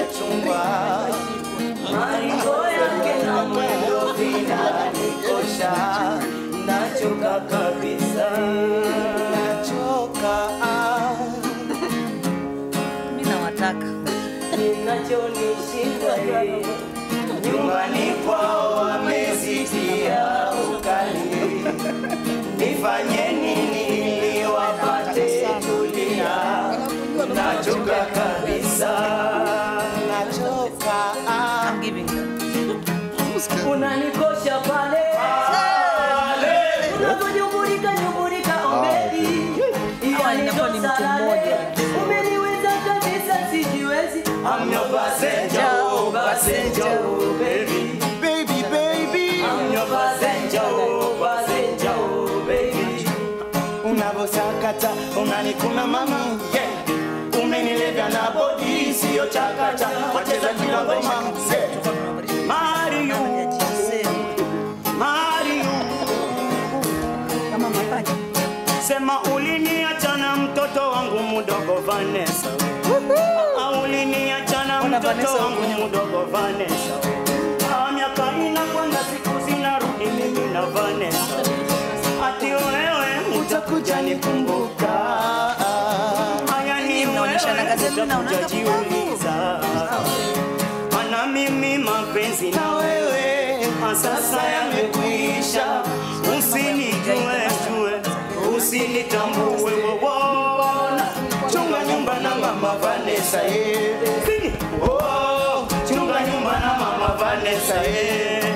chungwa Maringo yake na mwendo vinanikosha, nachoka kabisa. nachoka Mimi nawataka. Kinachonishinda yeye, nyumbani kwao wamezitia ukali. Nifanye nini ili wapate tulia? Nachoka kabisa. nachoka I'm giving you. unanikosha pale unavyonyumburika nyumburika ombeli Hawa inakuwa ni mtu mmoja. umeniweza kabisa sijiwezi I'm your passenger, oh, passenger, oh, baby. baby baby I'm your passenger, oh, passenger, oh, baby. unavyosakata unanikuna mami yeah. umenilevya na bodi siyo chakata wacheza kila ngoma yeah. Mario, Mario, Kama mapacha. sema uliniacha na mtoto wangu mdogo Vanessa, Ah, uliniacha na Ona mtoto Vanessa wangu huko. mdogo Vanessa. Ah, miaka inakwenda siku zinarudi, mimi na Vanessa, ati wewe utakuja nikumbuka. Haya ni mnaonyeshana wewe gazeti na unaanza utakujiuliza. Ana mimi mapenzi na wewe Ah, sasa yamekwisha, usinijue jue, usinitambue wona, chunga nyumba na mama Vanessa yeah. Oh, chunga nyumba na mama Vanessa yeah.